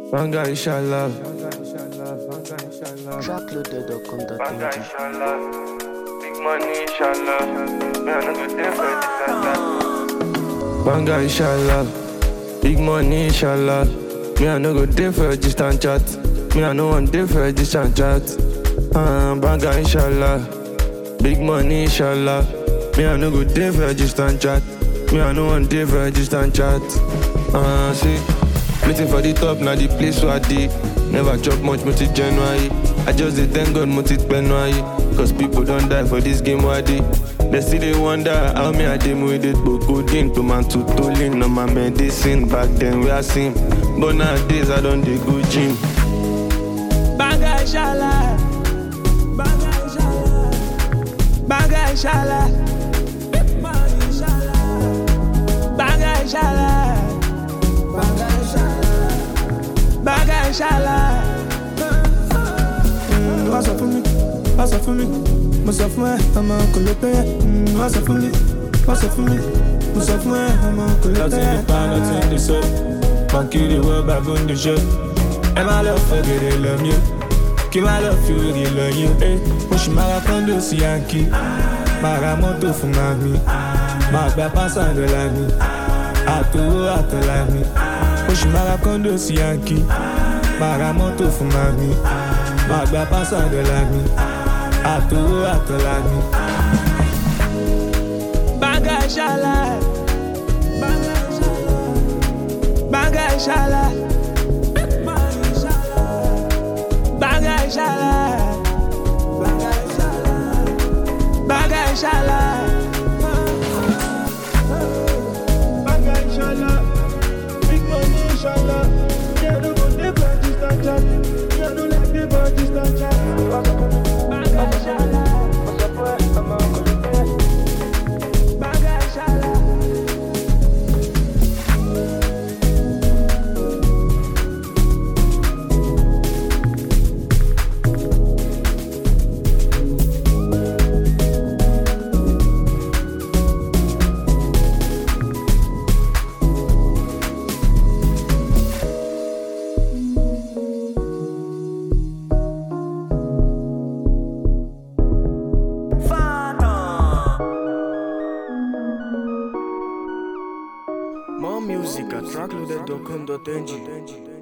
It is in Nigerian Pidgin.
Banga inshallah. Trackloaded.com.ng Banga inshallah. Big money inshallah. Me I no go dey for this and that. Banga inshallah. Big money inshallah. Me I no go dey for a distant chat. Me I no want dey for a distant chat. Uh, banga inshallah. Big money inshallah. Me I no go dey for a distant chat. Me I no want dey for a distant chat. Uh, see. Waiting for the top, now the place where I dey. Never chop much, multi January. I just dey thank God, multi January. Cause people don't die for this game where I dey. They still they wonder how me I dey with it, but codeine, tomato, tolling on my medicine. Back then we are seen, but nowadays I don't dey go gym. Banga inshallah. Banga inshallah. Banga inshallah. Banga inshallah. Banga inshallah. Mm, Wá sọ fún mi, wá sọ fún mi, mo sọ fún ẹ, ọmọ kò lè pẹ́ yẹ. Mm, Wá sọ fún mi, wá sọ fún mi, mo sọ fún ẹ, ọmọ kò lè pẹ́ Nothing yẹ. the pan, nothing the soap. Monkey the world back on the show. And my love for good, they love you. Kí má lọ fi òrì lọ yín. Eh, mo ṣì máa ra kọ́ńdò sí yankí. Máa ra mọ́tò fún màmí. Máa gba pásá dọ́là mi. Àtòwó àtọ̀là mi. Mo ṣì máa ra kọ́ńdò sí yankí. Máa ra mọ́tò fún màmí. Máa gba pásá dọ́là mi. Àtòwó àtọ̀là mi. Banga inshallah. Banga inshallah. Banga inshallah. Banga inshallah. Banga inshallah. Banga inshallah. Big money inshallah. Me I no go dey for a distant chat. Me I no like dey for a distant chat. Banga inshallah. Banga inshallah. More music at trackloaded.com.ng